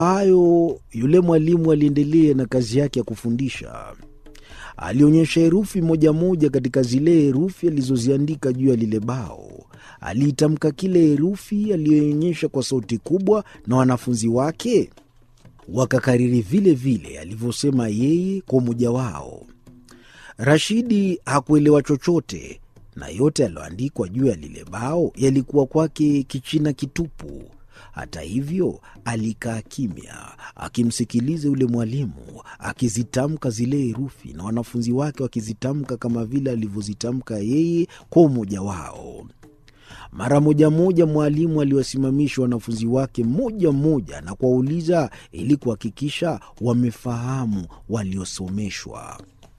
hayo, yule mwalimu aliendelea na kazi yake ya kufundisha. Alionyesha herufi moja moja katika zile herufi alizoziandika juu ya lile bao. Aliitamka kile herufi aliyoonyesha kwa sauti kubwa, na wanafunzi wake wakakariri vile vile alivyosema yeye kwa umoja wao. Rashidi hakuelewa chochote, na yote yaliyoandikwa juu ya lile bao yalikuwa kwake kichina kitupu. Hata hivyo, alikaa kimya akimsikiliza yule mwalimu akizitamka zile herufi na wanafunzi wake wakizitamka kama vile alivyozitamka yeye kwa umoja wao. Mara moja moja mwalimu aliwasimamisha wanafunzi wake mmoja mmoja na kuwauliza ili kuhakikisha wamefahamu waliosomeshwa.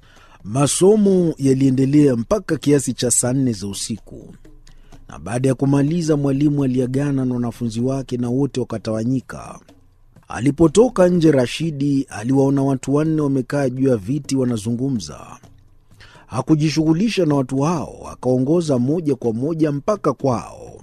Masomo yaliendelea mpaka kiasi cha saa nne za usiku, na baada ya kumaliza mwalimu aliagana na wanafunzi wake na wote wakatawanyika. Alipotoka nje, Rashidi aliwaona watu wanne wamekaa juu ya viti wanazungumza. Hakujishughulisha na watu hao, akaongoza moja kwa moja mpaka kwao.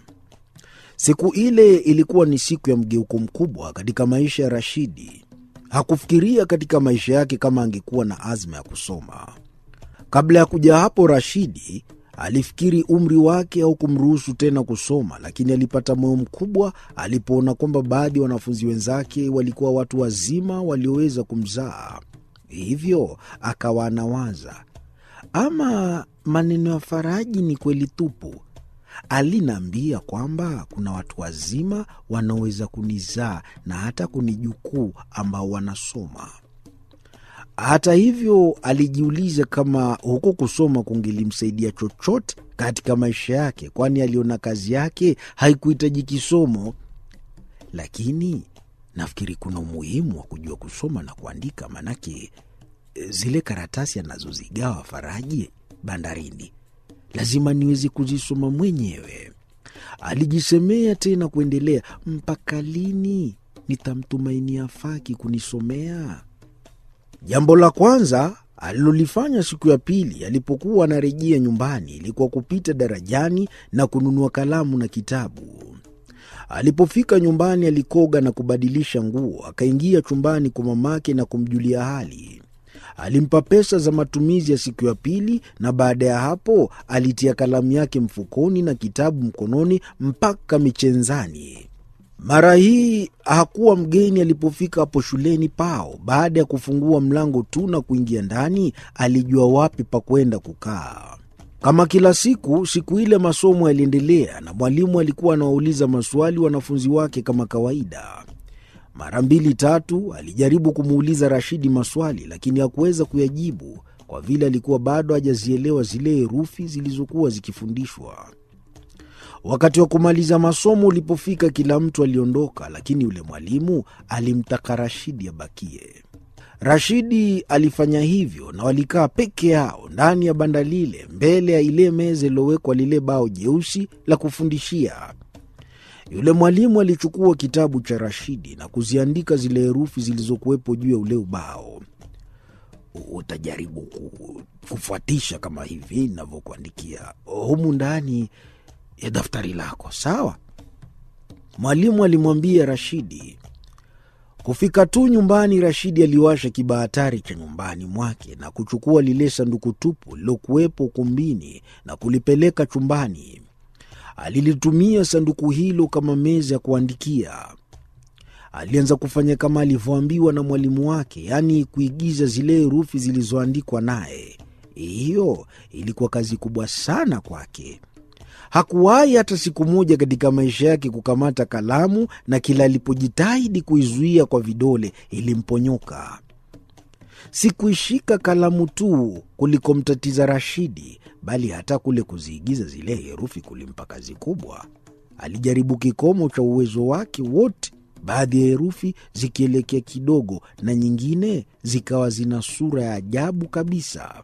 Siku ile ilikuwa ni siku ya mgeuko mkubwa katika maisha ya Rashidi. Hakufikiria katika maisha yake kama angekuwa na azma ya kusoma. Kabla ya kuja hapo, Rashidi alifikiri umri wake au kumruhusu tena kusoma, lakini alipata moyo mkubwa alipoona kwamba baadhi ya wanafunzi wenzake walikuwa watu wazima walioweza kumzaa. Hivyo akawa anawaza ama maneno ya Faraji ni kweli tupu. Alinaambia kwamba kuna watu wazima wanaoweza kunizaa na hata kunijukuu ambao wanasoma. Hata hivyo, alijiuliza kama huku kusoma kungelimsaidia chochote katika maisha yake, kwani aliona kazi yake haikuhitaji kisomo. Lakini nafikiri kuna umuhimu wa kujua kusoma na kuandika, manake zile karatasi anazozigawa Faraji bandarini lazima niweze kuzisoma mwenyewe. Alijisemea tena kuendelea, mpaka lini nitamtumainia Faki kunisomea? Jambo la kwanza alilolifanya siku ya pili alipokuwa anarejea nyumbani ilikuwa kupita darajani na kununua kalamu na kitabu. Alipofika nyumbani, alikoga na kubadilisha nguo, akaingia chumbani kwa mamake na kumjulia hali. Alimpa pesa za matumizi ya siku ya pili, na baada ya hapo alitia kalamu yake mfukoni na kitabu mkononi mpaka michenzani. Mara hii hakuwa mgeni alipofika hapo shuleni pao. Baada ya kufungua mlango tu na kuingia ndani, alijua wapi pa kwenda kukaa. Kama kila siku, siku ile masomo yaliendelea na mwalimu alikuwa anawauliza maswali wanafunzi wake kama kawaida. Mara mbili tatu alijaribu kumuuliza Rashidi maswali, lakini hakuweza kuyajibu kwa vile alikuwa bado hajazielewa zile herufi zilizokuwa zikifundishwa. Wakati wa kumaliza masomo ulipofika, kila mtu aliondoka, lakini yule mwalimu alimtaka Rashidi abakie. Rashidi alifanya hivyo na walikaa peke yao ndani ya banda lile, mbele ya ile meza iliyowekwa lile bao jeusi la kufundishia. Yule mwalimu alichukua kitabu cha Rashidi na kuziandika zile herufi zilizokuwepo juu ya ule ubao. Utajaribu kufuatisha kama hivi navyokuandikia humu ndani ya daftari lako, sawa? Mwalimu alimwambia Rashidi. Kufika tu nyumbani, Rashidi aliwasha kibahatari cha nyumbani mwake na kuchukua lile sanduku tupu lilokuwepo ukumbini na kulipeleka chumbani. Alilitumia sanduku hilo kama meza ya kuandikia. Alianza kufanya kama alivyoambiwa na mwalimu wake, yaani kuigiza zile herufi zilizoandikwa naye. Hiyo ilikuwa kazi kubwa sana kwake. Hakuwahi hata siku moja katika maisha yake kukamata kalamu, na kila alipojitahidi kuizuia kwa vidole ilimponyoka. Si kuishika kalamu tu kulikomtatiza Rashidi, bali hata kule kuziigiza zile herufi kulimpa kazi kubwa. Alijaribu kikomo cha uwezo wake wote, baadhi ya herufi zikielekea kidogo na nyingine zikawa zina sura ya ajabu kabisa.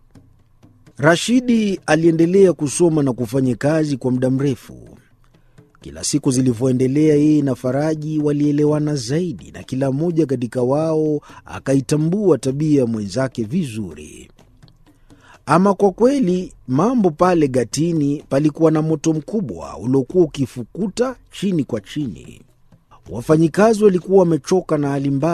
Rashidi aliendelea kusoma na kufanya kazi kwa muda mrefu. Kila siku zilivyoendelea, yeye na Faraji walielewana zaidi, na kila mmoja katika wao akaitambua tabia ya mwenzake vizuri. Ama kwa kweli, mambo pale Gatini palikuwa na moto mkubwa uliokuwa ukifukuta chini kwa chini. Wafanyikazi walikuwa wamechoka na hali mbaya